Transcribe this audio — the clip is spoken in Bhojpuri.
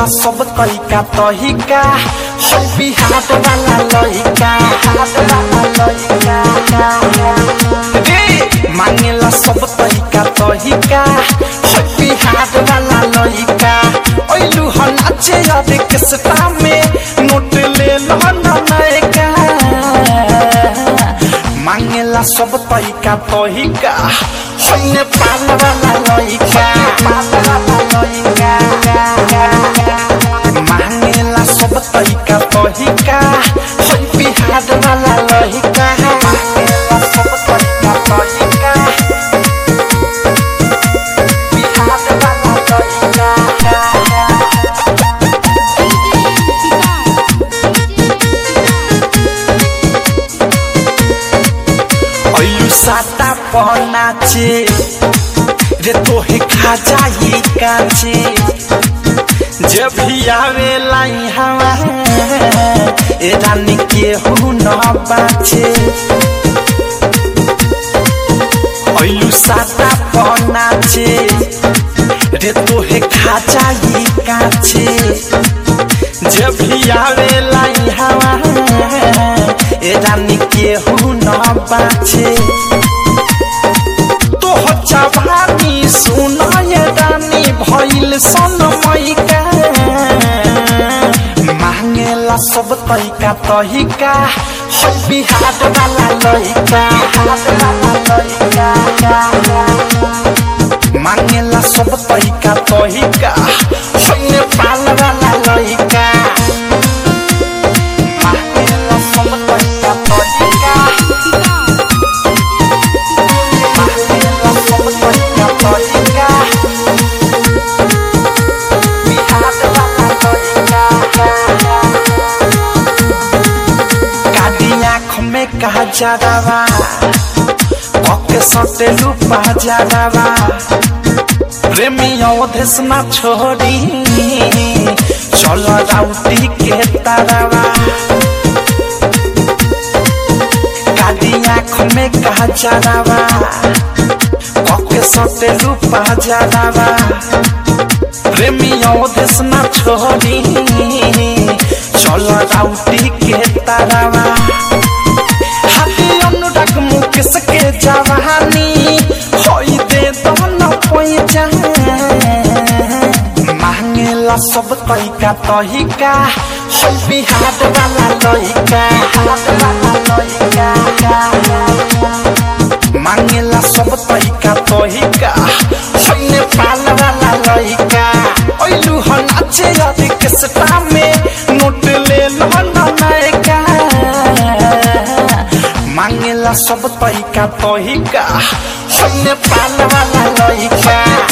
सब तरीका तहिका हो बिहार वाला लइका रे मांगेला सब तरीका तहिका हो बिहार वाला लइका ओइलू ह नाचे अरे किसता में नोट ले लो नयका मांगेला सब तरीका तहिका हो नेपाल वाला लइका मांगेला सब तरीका तहिका हो बिहार वाला लइका मांगेला सब तरीका तहिका बिहार वाला लइका अयु साता पनाचे रे तोहे खा जाई काचे जब भी आवेला हवा ए रानी के हूँ न बाचे अयु साता पनाचे रे तोहे खा जाई काचे जब भी आवेला हवा ए रानी के हूँ न बाचे तो हो जवानी सुनाय रानी भइल सनमैका मांगेला सब तैका तहिका हो बिहार वाला लइका मांगेला सब तैका तहिका हो नेपाल वाला लइका मांगेला सब तैका तहिका मांगेला सब तैका तहिका बिहार वाला लइका कादी आँख में कहा जादावा पके सटे लुपा जादावा प्रेमी अवधेश ना छोड़ी चल राउटी के तारावा कादी आँख में कहा जादावा पके सटे लुपा जादावा प्रेमी अवधेश ना छोड़ी चल राउटी के तारावा हाथी अनुराग मुकेश के जवानी होई दे दन पैजा मांगेला सब तैका तहिका हो बिहार वाला लइका मांगेला सब तैका तहिका हो नेपाल वाला लइका ओइलू ह नाचे अरे किसटा में नोट ले लो नयका मांगेला सब तरीका तहिका हो नेपाल वाला लइका